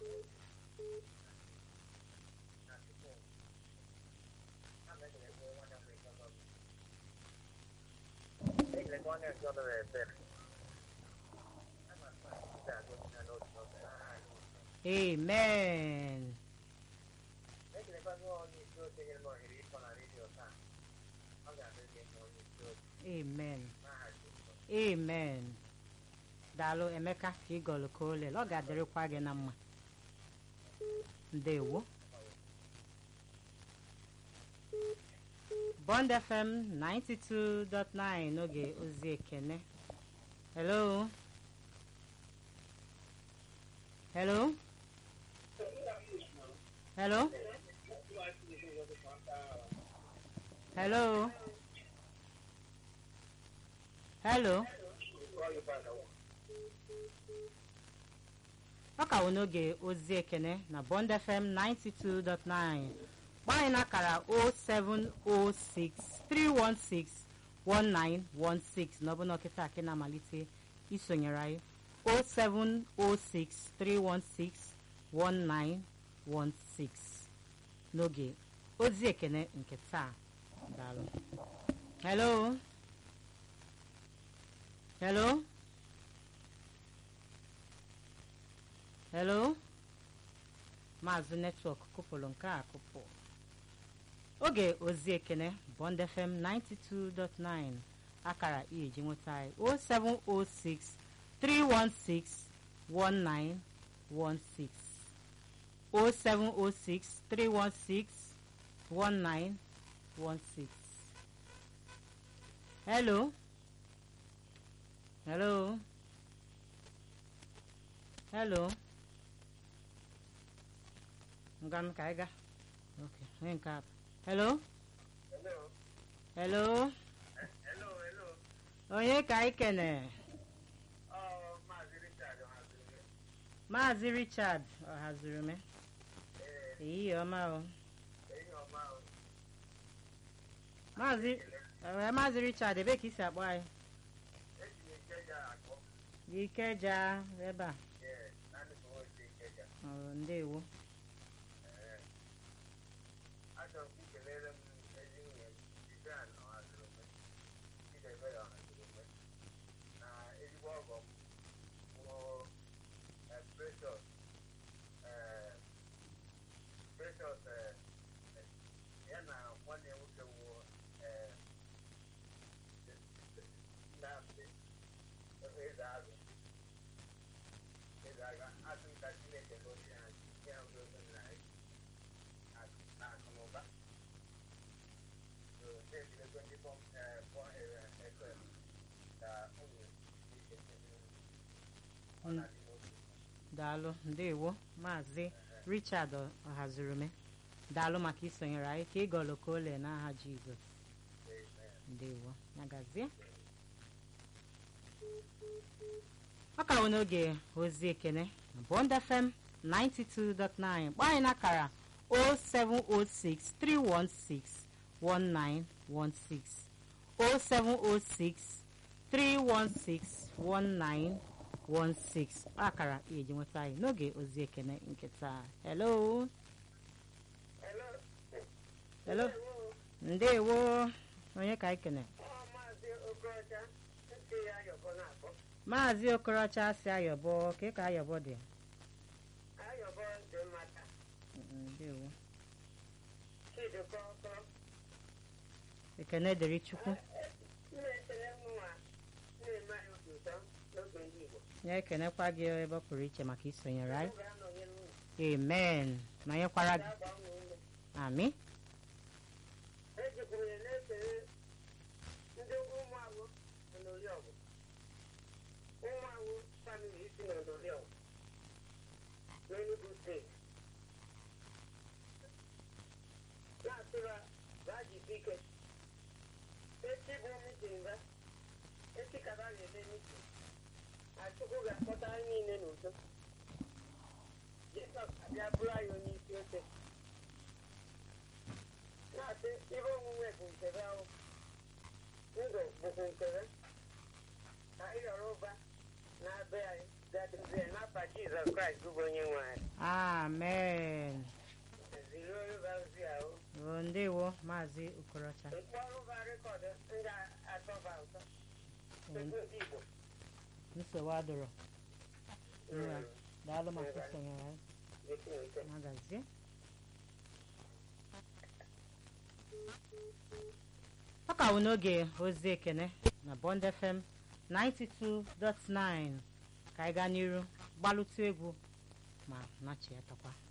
amen amen amen daalụ emeka ka ị gọlụ ka ole ọ ga-adịrịkwa gị na mma ndewo bond fm 92.9 n'oge ozi ekene hello hello hello hello hello ọ ka wụ n'oge ozi ekene na bond fm 92.9 gbaa anyị n'akara 0706 316 1916 na ọ bụ na ọkịta akị na-amalite isonyere anyị 0706 316 1916 n'oge ozi ekene nke taa daalụ hello hello hello maazị netwọk kụpụrụ nke a kụpụ oge ozi ekene bond fm 92.9 akara iji nweta anyị 0706 316 1916 0706 316 1916 hello hello hello ngam ka anyị ga okay onye nke a hello hello onye ka anyị kene maazị richard ọhaziri me ehihie ọma o maazị ee maazị richard ebe ka isi akpọ anyị ikeja ebe a ọ ndewo daalụ ndewo maazị richard ọhazirume daalụ maka isonyere anyị ka ịgọlụ ka ole n'aha jizọs ndewo nagazie ọ ka bụ n'oge ozi ekene bond fm 92.9 gbaa anyị n'akara 0706 316 1916 0706 316 1916 akara eji nweta anyị n'oge ozi ekene nke taa hello hello ndewo onye ka anyị kene maazị okorocha si ayọbọ ka ka ayọbọ dị ndewo ekene dịrị chukwu ya ekenekwa gị ebe ọ pụrụ iche maka isonyere anyị amen ma nyekwara gị amị n'Enugu steeti na-asịra bajisi ike echi bụ mitin ba echi ka ba ga-eme mitin achukwu ga-akpọta anyị niile n'udo jizọs abịa bụrụ anyị onye isi oche na-asị ihe onwunwe bụ nkebe ahụ ndụ bụkwa nkebe ka anyị ghọrọ ụba na-abịa anyị dadizie n'afa jizọs kraịst bụ onye nwe anyị amen ziri oluba ozi ahụ o ndewo maazị okorocha mkpọrụ ba rekọdụ ndị atọba ụtọ Eh, ego ndị igbo nsogbu adọrọ Nwa, daalụ maka isonyere anyị Ekwuite. magazie ọ ka wụ n'oge ozi ekene na bond fm 92.9 ka anyị gaa n'iru gbalụtụ egwu ma nachiatakwa